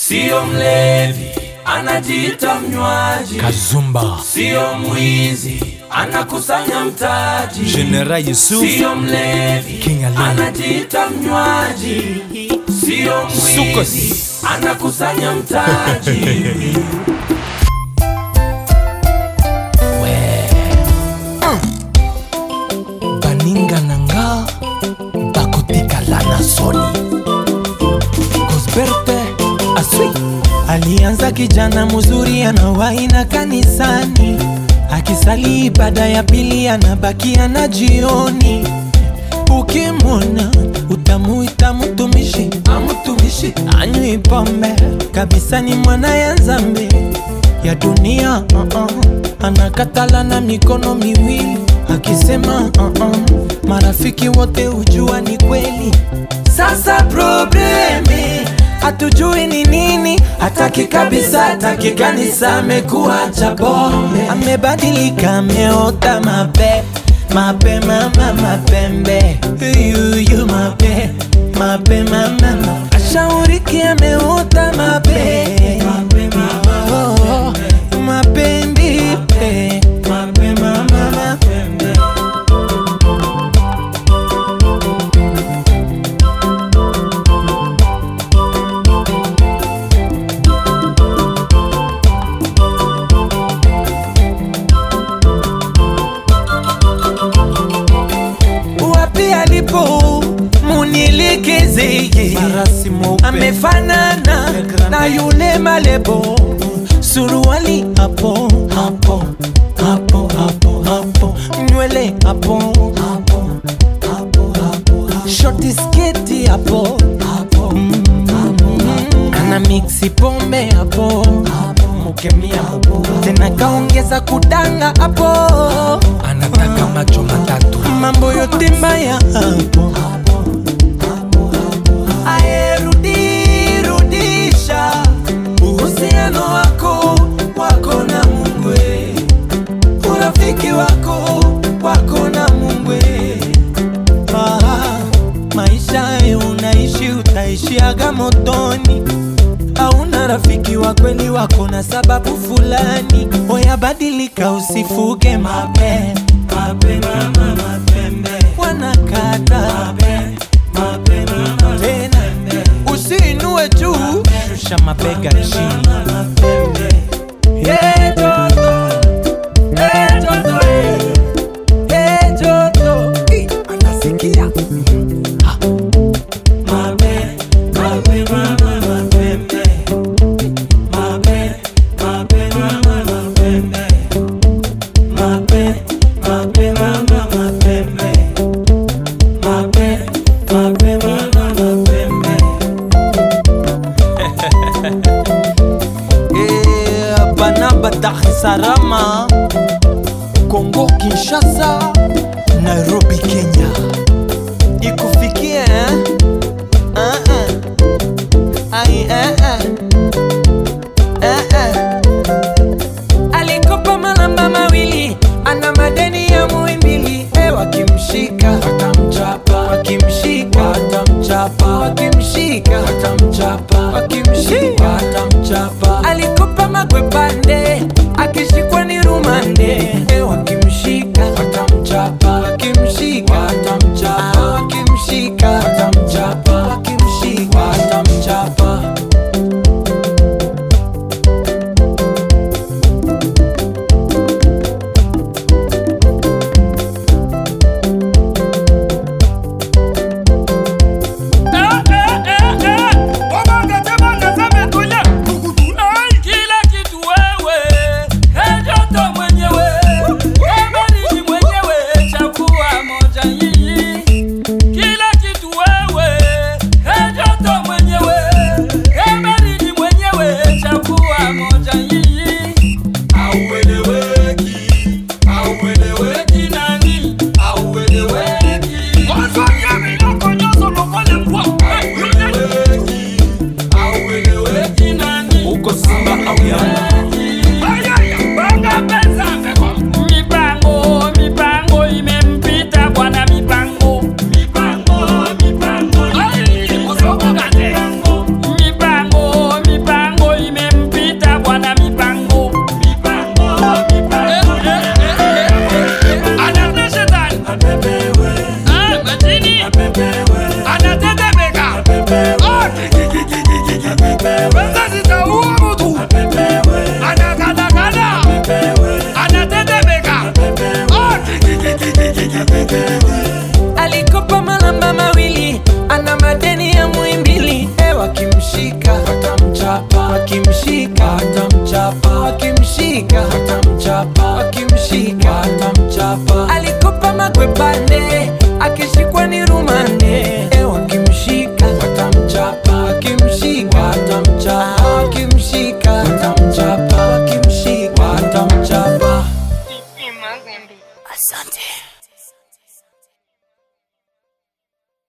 Sio mlevi, anajiita mnywaji. Kazumba Sio mwizi, anakusanya mtaji. General Yusuf Sio mlevi, King Ali. anajiita mnywaji. Sio mwizi, Sukos. anakusanya mtaji. baninga na nga bakotikala na soni Gosberte Aswi Alianza kijana mzuri anawahi na kanisani, akisali ibada ya pili anabakia na jioni. Ukimwona utamuita mtumishi, amtumishi anywi pombe kabisa, ni mwana ya zambi ya dunia uh -uh. Anakatala na mikono miwili akisema uh -uh. Marafiki wote hujua ni kweli. Sasa probleme hatujui ni nini, hataki kabisa, hataki kanisa, amekuwa cha pombe, amebadilika, ameota mape mape mama mapembe yuyu mape mape mama ma- ashauriki ameota mape mape mama oh, mapembe mape mama mapembe wapi alipo munielekezeye Farasi mweupe amefanana na yule malebo suruali hapo hapo hapo hapo hapo nywele hapo hapo hapo hapo shoti sketi hapo hapo ana mixi pombe hapo mukemia hapo tena kaongeza kudanga hapo anataka macho matatu mambo yote mbaya hapo ayerudisha uhusiano wako wako na mungwe urafiki wako wako na mungwe ah, maisha hayo unaishi utaishiaga motoni hauna rafiki wa kweli wako na sababu fulani oyabadilika usifuge mape mape mama mapembe wanakata mape mape mama tena usiinue juu shusha mabega chini Hey, Toto. Hey, Toto, hey. Hey, Toto. Ih, anasikia Ah. Mape, mape, mama, mapembe. Mape, mape, mama, mapembe. Mape, mape, mama, mapembe. Mape, mape, mama, mapembe. Eh, Banaba Dar es Salaam, Kongo Kinshasa, Nairobi Kenya. Ikufikie eh? Ah, ah. Ai, eh, eh. Eh, eh. Alikopa malamba mawili, ana madeni ya muimbili. Eh, wakimshika watamchapa, wakimshika watamchapa, wakimshika watamchapa, wakimshika watamchapa.